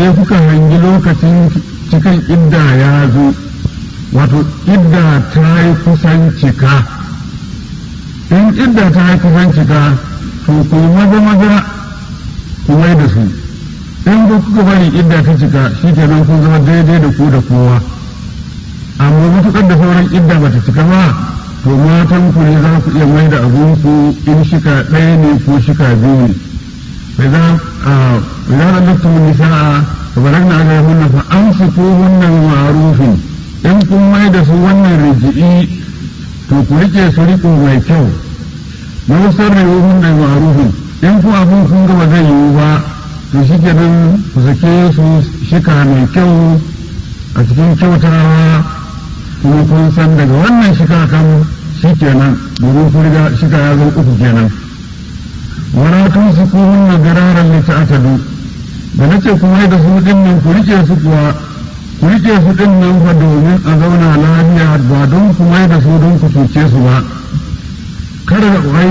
sai kuka hangi lokacin cikin idda ya zo wato idda ta yi kusan cika in idda ta yi kusan cika to ku yi maza maza ku mai da su in ku kuka bari idda ta cika shi kenan kun zama daidai da ku da kowa amma matuƙar da sauran idda bata cika ba to matan ku ne za ku iya mai da abunku in shika ɗaya ne ko shika biyu ne فإذا إذا طلقتم النساء فبلغن أجلهن فأمسكوهن بمعروف إن كن ما يدسوا ون الرجئي تقولك سرقوا ما يكو ويسرعوهن بمعروف إن كن أبون كن كما زي يوبا تشكرا فسكيسو شكا mai kyau a cikin kyautawa kuma kun san daga wannan shika kan shi kenan domin kun riga shika ya zo uku kenan wala tumsikuhunna diraran li ta'tadu da nace kuma da su din nan ku rike su kuwa ku rike su din nan fa domin a zauna lafiya ba don ku mai da su don ku cuce su ba kada wai